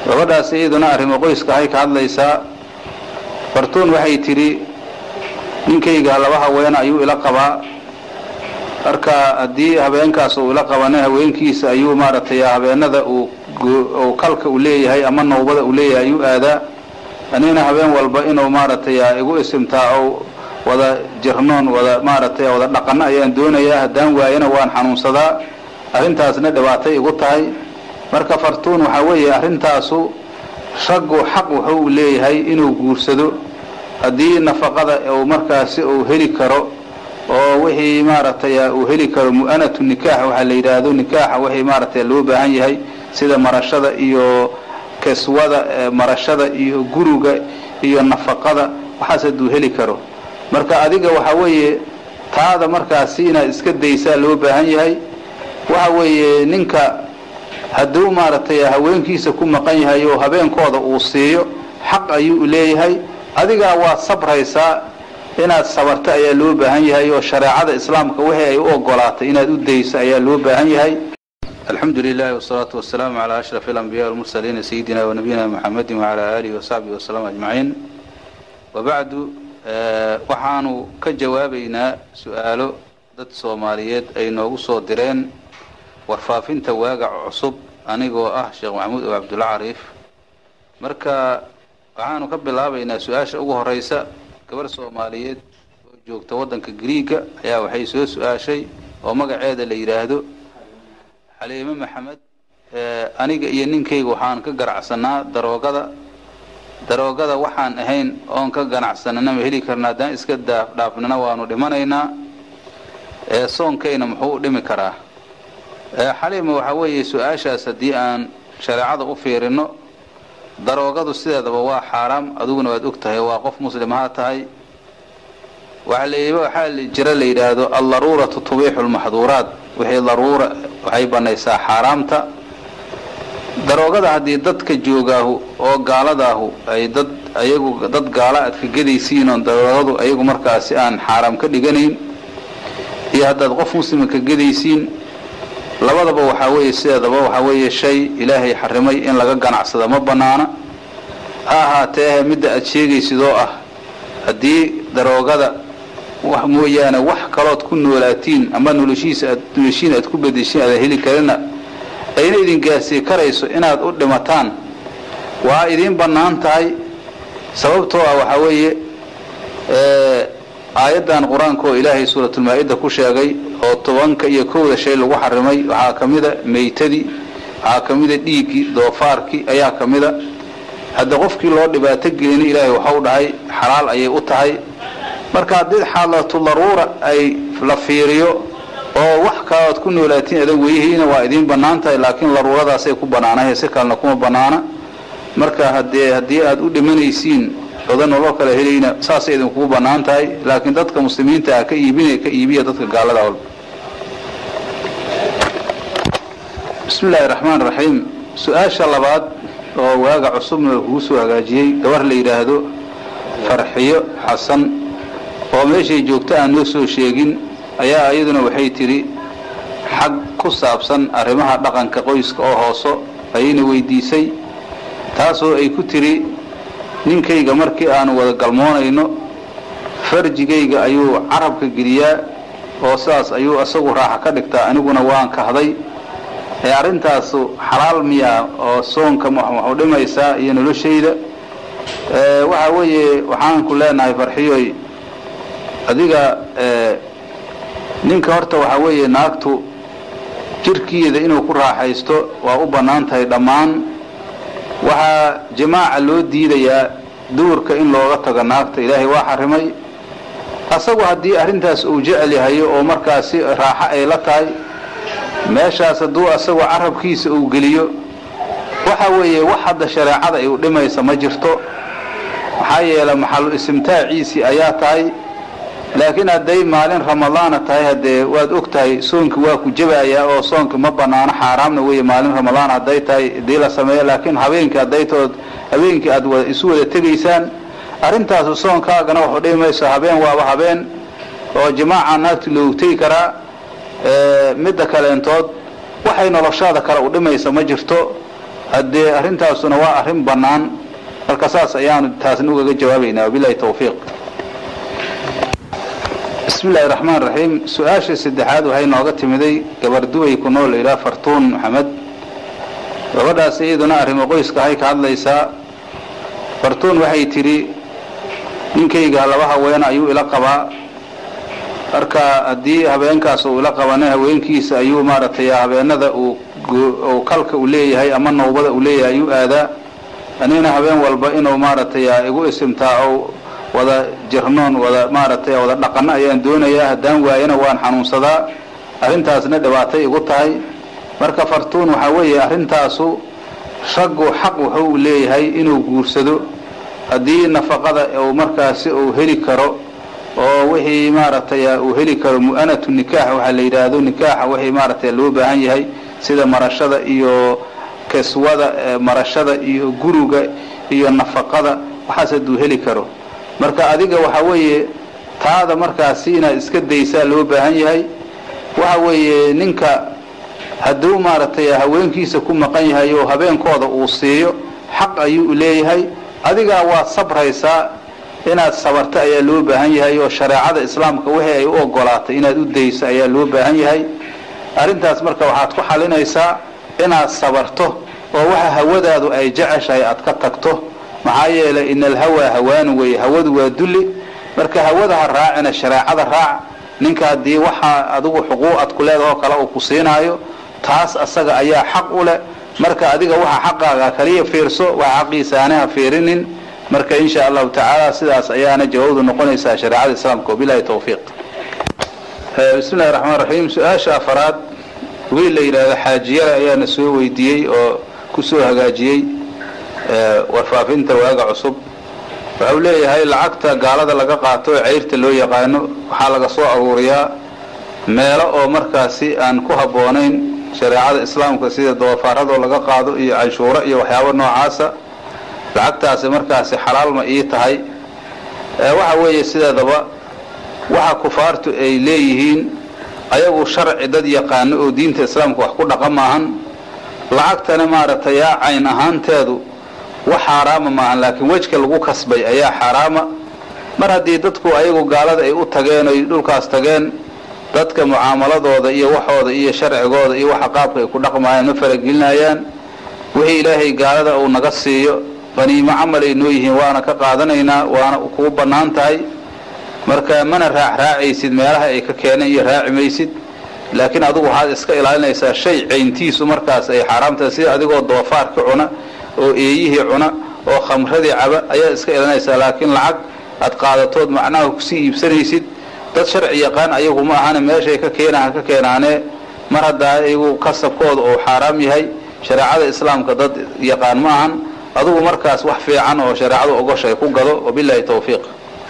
gabadhaas iyaduna arrimo qoyska ahay ka hadlaysaa fartuun waxay tidhi ninkayga laba haween ayuu ila qabaa marka haddii habeenkaas uu ila qabana haweenkiisa ayuu maaragtay habeenada uu kalka uu leeyahay ama nawbada uu leeyahay ayuu aadaa anigana habeen walba inuu maaragtay igu isimtaaco wada jirnoon wada maaragtay wada dhaqano ayaan doonayaa haddaan waayana waan xanuunsadaa arrintaasna dhibaatay igu tahay marka fartuun waxaa weeye arrintaasu raggu xaq wuxuu leeyahay inuu guursado haddii nafaqada uu markaasi uu heli karo oo wixii maaragtay uu heli karo mu'anatu nikaax waxaa la yidhaahdo nikaaxa wixii maaragtay loo baahan yahay sida marashada iyo keswada marashada iyo guriga iyo nafaqada waxaas hadduu heli karo marka adiga waxaa weeye taada markaasi inaad iska daysaa loo baahan yahay waxa weeye ninka hadduu maaragtay haweenkiisa ku maqan yahay oo habeenkooda uu siiyo xaq ayuu leeyahay adigaa waad sabraysaa inaad sabarto ayaa loo baahan yahay oo shareecada islaamka wixii ay u ogolaatay inaad u dayso ayaa loo baahan yahay alxamdu lilahi wasalaatu wasalaamu calaa ashraf alambiya walmursaliina sayidina wanabiyina muxamedi wacalaa aalihi wasaxbihi wasalam ajmaciin wabacdu waxaanu ka jawaabaynaa su-aalo dad soomaaliyeed ay noogu soo direen warfaafinta waagac cusub anigoo ah sheekh maxamuud oo cabdulla cariif marka waxaanu ka bilaabaynaa su-aasha ugu horeysa gabarh soomaaliyeed oo joogta waddanka griiga ayaa waxay soo su-aashay oo magaceeda la yidhaahdo xaliime maxamed aniga iyo ninkayga waxaan ka ganacsanaa daroogada daroogada waxaan ahayn oon ka ganacsanana ma heli karna haddaan iska dhaafnana waanu dhimanaynaa soonkayna muxuu u dhimi karaa xaliima waxaa weeye su-aashaas haddii aan shareecada u fiirino daroogadu sideedaba waa xaaraam adiguna waad og tahay waa qof muslimaha tahay waxaa jira la yidhaahdo aldaruuratu tubiixu lmaxduuraat wixii daruura waxay banaysaa xaaraamta daroogada haddii dadka joogaahu oo gaaladaahu ay dad ayagu dad gaala aad ka gedaysiin oo daroogadu ayagu markaasi aan xaaraam ka dhiganayn iyo haddaad qof muslima ka gedaysiin labadaba waxaa weeye sideedaba waxaa weeye shay ilaahay xarimay in laga ganacsada ma banaana ha ahaatee midda aad sheegaysid oo ah haddii daroogada wax mooyaane wax kalood ku noolaatiin ama noloshiisa aad noloshiin aad ku bedeshiin aadan heli karina ayna idin gaarsii karayso inaad u dhimataan waa idiin bannaan tahay sababtoo ah waxaa weeye aayaddan qur-aanka oo ilaahay suuratulmaa-ida ku sheegay oo tobanka iyo kowda shay lagu xarimay waxaa ka mida meytadii waxaa ka mida dhiiggii doofaarkii ayaa ka mida hadda qofkii loo dhibaato gelina ilaahay waxau dhahay xalaal ayay u tahay marka haddii xaalatu daruura ay la fiiriyo oo wax kalood ku noolaatiin adan weyhiina waa idiin bannaan tahay laakiin daruuradaasay ku bannaanahay si kalena kuma bannaana marka hadee haddii aada u dhimanaysiin odan nolol kala helayna saasay idinkugu bannaan tahay laakiin dadka muslimiinta ah ka iibinaya ka iibiya dadka gaalada walba bismi illaahi raxmaan raxiim su-aasha labaad oo waaga cusubna kugu soo hagaajiyey gabar la yidhaahdo farxiyo xasan oo meeshay joogto aan noo soo sheegin ayaa iyaduna waxay tidhi xag ku saabsan arrimaha dhaqanka qoyska oo hooso ayayna weydiisay taasoo ay ku tidhi ninkayga markii aanu wada galmoonayno farjigayga ayuu carabka geliyaa oo sidaas ayuu isagu raaxa ka dhigtaa aniguna waan kahday ee arrintaasu xalaal miyaa oo soonka waxu dhimaysaa iyo noloshayda waxa weeye waxaan ku leenahay farxiyoy adiga ninka horta waxaa weeye naagtu jirkeeda inuu ku raaxaysto waa u bannaan tahay dhammaan waxaa jamaaca loo diidayaa duurka in looga tago naagta ilaahay waa xarimay asagu haddii arrintaas uu jecel yahayo oo markaasi raaxo ay la tahay meeshaas hadduu asagu carabkiisa uu geliyo waxa weeye wax hadda shareecada ay u dhimaysa ma jirto maxaa yeelay maxalu istimtaaciisii ayaa tahay laakiin hadday maalin ramadaana tahay haddee waad og tahay soonki waa ku jabayaa oo soonki ma banaano xaaraamna weeye maalin ramadaan hadday tahay hadii la sameeyo laakiin habeenkii hadday tood habeenkii aad wada isu wada tegaysaan arrintaasu soonkaagana waxu dhimi mayso habeen waaba habeen oo jamaaca naagti loogu tegi karaa midda kaleentood waxay noloshaada kale u dhimaysa ma jirto haddee arrintaasuna waa arrin bannaan marka saas ayaanu taasna ugaga jawaabaynaa wabilahi tawfiiq bismi illaahi raxmaan raxiim su-aashii saddexaad waxay nooga timiday gabar duway ku nool ilaa fartuun maxamed gabadhaas iyaduna arrimo qoyska ahay ka hadlaysaa fartuun waxay tidhi ninkayga laba haweena ayuu ila qabaa marka haddii habeenkaas uu ila qabana haweenkiisa ayuu maaragtay habeenada uu kalka uu leeyahay ama nawbada uu leeyahay ayuu aadaa anigana habeen walba inuu maaragtay igu isimtaaco wada jirnoon wada maaragtay wada dhaqano ayaan doonayaa haddaan waayana waan xanuunsadaa arrintaasna dhibaatay igu tahay marka fartuun waxaa weeye arrintaasu raggu xaq wuxuu leeyahay inuu guursado haddii nafaqada uu markaasi uu heli karo oo wixii maaragtay uu heli karo mu'anatu nikaax waxaa la yidhaahdo nikaaxa wixii maaragtay loo baahan yahay sida marashada iyo keswada marashada iyo guriga iyo nafaqada waxaas hadduu heli karo marka adiga waxa weeye taada markaasi inaad iska daysaa loo baahan yahay waxa weeye ninka hadduu maaragtay haweenkiisa ku maqan yahay oo habeenkooda uu siiyo xaq ayuu leeyahay adigaa waad sabraysaa inaad sabarto ayaa loo baahan yahay oo shareecada islaamka wixii ay u ogolaatay inaad u dayso ayaa loo baahan yahay arrintaas marka waxaad ku xalinaysaa inaad sabarto oo waxa hawadaadu ay jeceshahay aad ka tagto maxaa yeelay ina alhawaa hawaanu weeye hawadu waa dulli marka hawada ha raacina shareecada raac ninka haddii waxaa adigu xuquuqad ku leedaha oo kale uu ku siinaayo taas asaga ayaa xaq u leh marka adiga waxa xaqaaga kaliya fiirso waxa xaqiisa aanaha fiirinin marka insha allahu tacaala sidaas ayaana jawaabdu noqonaysaa shareecada islaamka wabilahi tawfiiq bismi llahi raxmaan raxiim su-aasha afaraad wiil la yidhaahdo xaajiyale ayaana soo weydiiyey oo kusoo hagaajiyey warfaafinta waaga cusub waxau leeyahay lacagta gaalada laga qaato ee ceyrta loo yaqaano waxaa laga soo aruuriyaa meelo oo markaasi aan ku habboonayn shareecada islaamka sida doofaarradoo laga qaado iyo canshuuro iyo waxyaabo noocaasa lacagtaasi markaasi xalaal ma ii tahay waxa weeye sideedaba waxa kufaartu ay leeyihiin ayagu sharci dad yaqaano oo diinta islaamka wax ku dhaqa maahan lacagtana maaragtay yaa cayn ahaanteedu wax xaaraama maahan laakiin wejka lagu kasbay ayaa xaaraama mar haddii dadku ayagu gaalada ay u tageen oy dhulkaas tageen dadka mucaamaladooda iyo waxooda iyo sharcigooda iyo waxa qaabka ay ku dhaqmayaan ma faragelinayaan wixii ilaahay gaalada uu naga siiyo qaniimo camal ay noo yihiin waana ka qaadanaynaa waana kuu bannaan tahay marka mana raacraacaysid meelaha ay ka keeneen iyo raaci maysid laakiin adigu waxaad iska ilaalinaysaa shay cayntiisu markaas ay xaaraamtahay sida adigoo doofaarka cuna oo eeyihii cuna oo khamradii caba ayaad iska ilaalinaysaa laakiin lacag aad qaadatood macnaha kusii iibsanaysid dad sharci yaqaan ayagu ma ahana meeshay ka keenahan ka keenaanee mar haddaa iyagu kasabkooda uu xaaraam yahay shareecada islaamka dad yaqaan ma ahan adugu markaas wax fiican oo shareecadu ogoshay ku gado wabilahi tawfiiq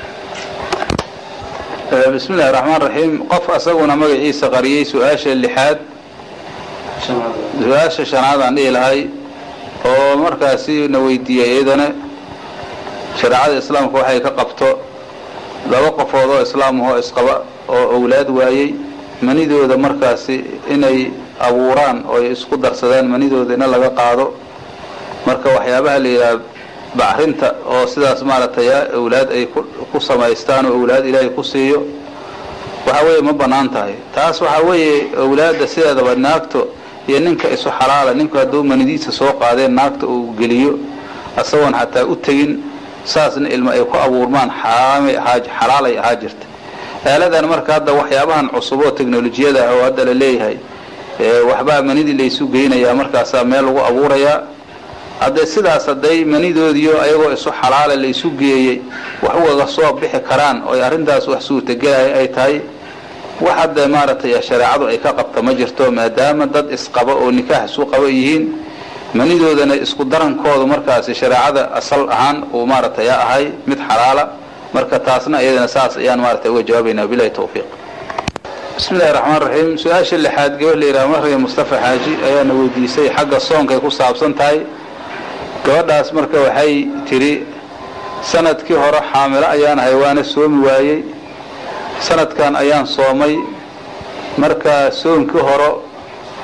bismi illahi raxmaan raxiim qof asaguna magaciisa qariyey su-aasha lixaad su-aasha shanaad aan dhihi lahay oo markaasi na weydiiyey iyadana shareecada islaamka waxay ka qabto laba qofood oo islaamahoo isqaba oo owlaad waayey manidooda markaasi inay abuuraan oo ay isku darsadaan manidooda ina laga qaado marka waxyaabaha la yidhaha bacrinta oo sidaas maaragtay owlaad ay ku samaystaan oo owlaad ilaahay ku siiyo waxa weeye ma bannaan tahay taas waxaa weeye owlaadda sideedaba naagto iyo ninka isu xalaala ninku hadduu manidiisa soo qaadeen naagta uu geliyo asagoon xataa u tegin saasna ilmo ay ku abuurmaan xalaalay ahaa jirta aaladan marka hadda waxyaabahan cusub oo teknolojiyada ah oo hadda la leeyahay waxbaa manidii laysu geynayaa markaasaa meel lagu abuurayaa hadday sidaas hadday manidoodiyo ayagoo isu xalaala laysu geeyey wax ugaga soo bixi karaan oo arrintaas wax suurtagelaya ay tahay wax hadda maaragtay shareecadu ay ka qabta ma jirto maadaama dad isqaba oo nikaax isu qaba yihiin manidoodana isku darankoodu markaasi shareecada asal ahaan uu maaragtay ahay mid xalaala marka taasna iyadana saas ayaan maaragtay uga jawaabaynaa bilahi tawfiiq bismi illahi raxmaan raxiim su-aasha lixaad gabar la yidhaha mariya mustafa xaaji ayaana weydiisay xagga soonkay ku saabsan tahay gabadhaas marka waxay tidhi sanadkii hore xaamilo ayaan ahay waana soomi waayey sanadkan ayaan soomay marka soomkii hore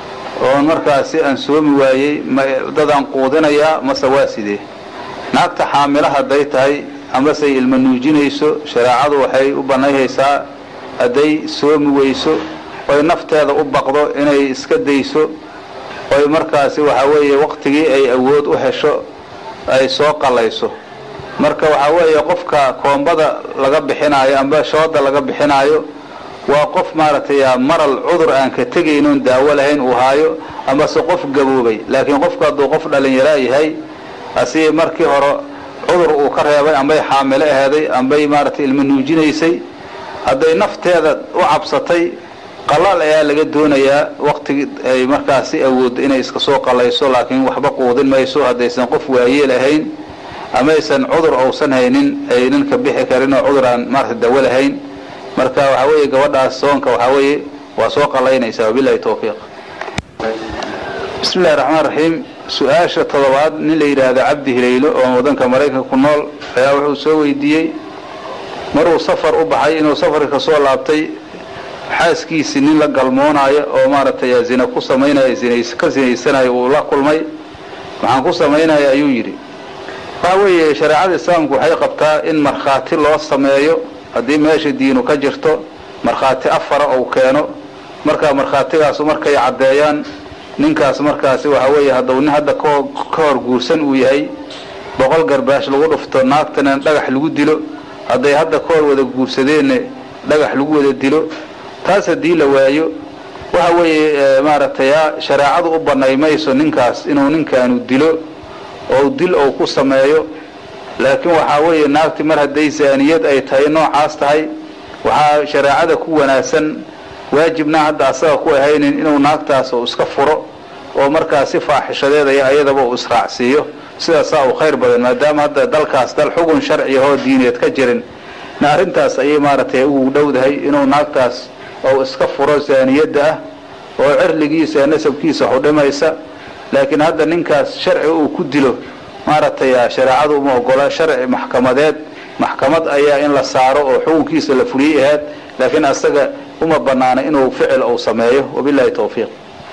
oon markaasi aan soomi waayey dadaan quudinayaa mase waa sidee naagta xaamilo hadday tahay amase ilma nuujinayso shareecadu waxay u banayhaysaa hadday soomi weyso oy nafteeda u baqdo inay iska dayso oy markaasi waxaa weeye waqtigii ay awood u hesho ay soo qalayso marka waxaa weeye qofka koombada laga bixinaayo amba shooda laga bixinaayo waa qof maaragtay maral cudur aan ka tegaynoon daawo lahayn uu haayo amase qof gaboobay laakiin qofka hadduu qof dhalinyaraa yahay asi markii hore cudur uu ka reebay ambay xaamilo aheeday ambay maaragtay ilma nuujinaysay hadday nafteeda u cabsatay qalaal ayaa laga doonayaa waqtigi ay markaasi awooddo inay iska soo qalayso laakiin waxba quudin mayso haddaysan qof waayeel ahayn amaysan cudur uusan haynin aynan ka bixi karin oo cudur aan maarata dawo lahayn marka waxaa weeye gabadhaas soonka waxaa weeye waa soo qalaynaysaa wabilahi tawfiiq bismi illahi raxmaan raxiim su-aasha toddobaad nin la yidhaahdo cabdi hilaylo oo wadanka maraykanka ku nool ayaa wuxuu soo weydiiyey maruu safar u baxay inuu safarka kasoo laabtay xaaskiisii nin la galmoonaayo oo maaragtay zina ku samaynaya ka zinaysanayo uu la kulmay maxaan ku samaynaya ayuu yidhi waxa weeye shareecada islaamku waxay qabtaa in markhaati loo sameeyo haddii meesha diinu ka jirto markhaati afara ou keeno markaa markhaatigaasu markay caddeeyaan ninkaas markaasi waxa weeye hadduu nin hadda ka hor guursan uu yahay boqol garbaash lagu dhufto naagtana dhagax lagu dilo hadday hadda ka hor wada guursadeenna dhagax lagu wada dilo taas haddii la waayo waxa weeye maaragtay shareecadu u banay mayso ninkaas inuu ninkaanu dilo oo dil ou ku sameeyo laakiin waxaa weeye naagti mar hadday zaaniyad ay tahay noocaas tahay waxaa shareecada ku wanaagsan waajibna hadda asaga ku ahaynin inuu naagtaas uu iska furo oo markaas si faaxishadeed ay ayadaba uu israacsiiyo sidaasaa uu khayr badan maadaama hadda dalkaas dal xugun sharci ahoo diineed ka jirin na arrintaas ayay maaragtay ugu dhowdahay inuu naagtaas ou iska furo zaaniyadda ah oo cirligiisa nasabkiisa xudhimaysa laakiin hadda ninkaas sharci uu ku dilo maaragtay shareecadu uma ogola sharci maxkamadeed maxkamad ayaa in la saaro oo xukunkiisa la fuliyey ahayd laakiin asaga uma banaana inuu ficil uu sameeyo wabilahi tawfiiq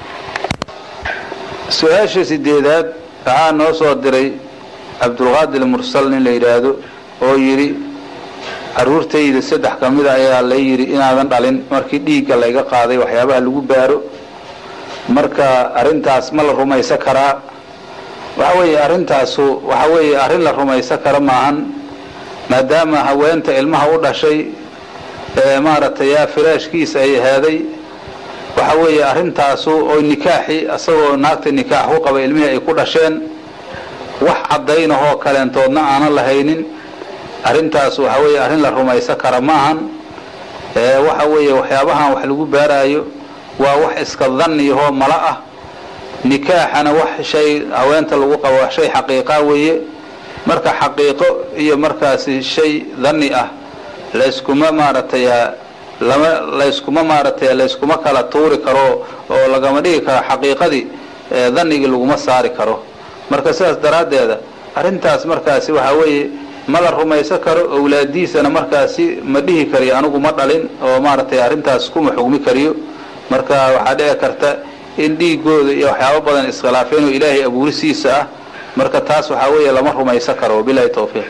su-aasha sideedaad waxaa noo soo diray cabdulqaadir mursal nin la yidhaahdo oo yidhi caruurtayda saddex ka mida ayaa la yidhi inaadan dhalin markii dhiigga layga qaaday waxyaabaha lagu baaro marka arrintaas ma la rumaysan karaa waxa weeye arrintaasu waxa weeye arrin la rumaysan kara maahan maadaama haweenta ilmaha u dhashay ee maaragtay yaa firaashkiisa ay ahaaday waxa weeye arrintaasu oo nikaaxi isagoo naagta nikaax ku qaba ilmihii ay ku dhasheen wax caddaynahoo kaleentoodna aanan lahaynin arrintaas waxa weeye arrin la rumaysan kara maahan waxa weeye waxyaabahan wax lagu baaraayo waa wax iska danniyahoo mala ah nikaaxana wax shay haweenta lagu qabo wax shay xaqiiqa weeye marka xaqiiqo iyo markaasi shay danni ah layskuma maaragtay lama layskuma maaragtay layskuma kala tuuri karo oo lagama dhigi karo xaqiiqadii dannigii laguma saari karo marka sidaas daraaddeeda arrintaas markaasi waxaa weeye ma la rumaysan karo owlaadiisana markaasi ma dhihi kariyo anigu ma dhalin oo maaragtay arrintaas kuma xugmi kariyo marka waxaa dhici karta in dhiigooda iyo waxyaabo badan iskhilaafeen oo ilaahay abuurisiisa ah marka taas waxaa weeye lama rumaysan karo wabilahi tawfiiq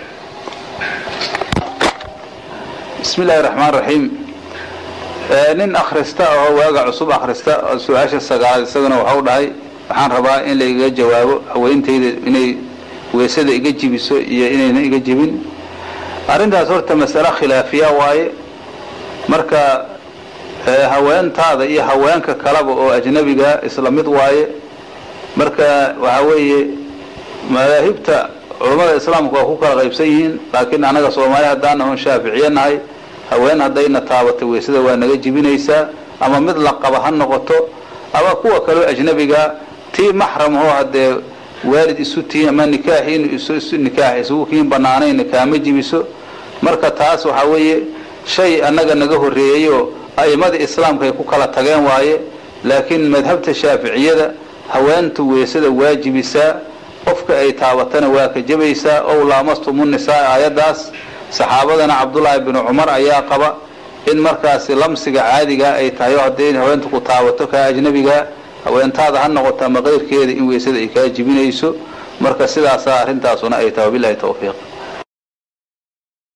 bismi illaahi raxmaan raxiim nin akhrista oo waaga cusub akhrista su-aasha sagaalaad isaguna waxau dhahay waxaan rabaa in laiga jawaabo haweentayda inay weysada iga jibiso iyo inayna iga jibin arrintaas horta masale khilaafiya waaye marka haweentaada iyo haweenka kaleba oo ajnabiga isla mid waaye marka waxaa weeye madaahibta culammada islaamku waa ku kala qaybsan yihiin laakiin annaga soomaali haddaan oon shaaficiye nahay haween haddayna taabatay weysada waa naga jibinaysaa ama mid la qaba ha noqoto ama kuwa kaleo ajnabiga tii maxram oo haddee waalid isu tiin ama nikaaxiinu isu nikaax isugu kiin banaanayna kaama jibiso marka taas waxaa weeye shay annaga naga horreeyey oo a'imada islaamka ay ku kala tageen waaye laakiin madhabta shaaficiyada haweentu weysada waa jibisaa qofka ay taabatana waa ka jabaysaa ow laamastumu nisaa aayaddaas saxaabadana cabdullaahi binu cumar ayaa qaba in markaasi lamsiga caadiga ay tahay oo hadday haweentu ku taabato kaa ajnabiga haweentaada ha noqoto ama keyrkeeda in weysada ay kaa jibinayso marka sidaasaa arrintaasuna ay tahay wabilahi tawfiiq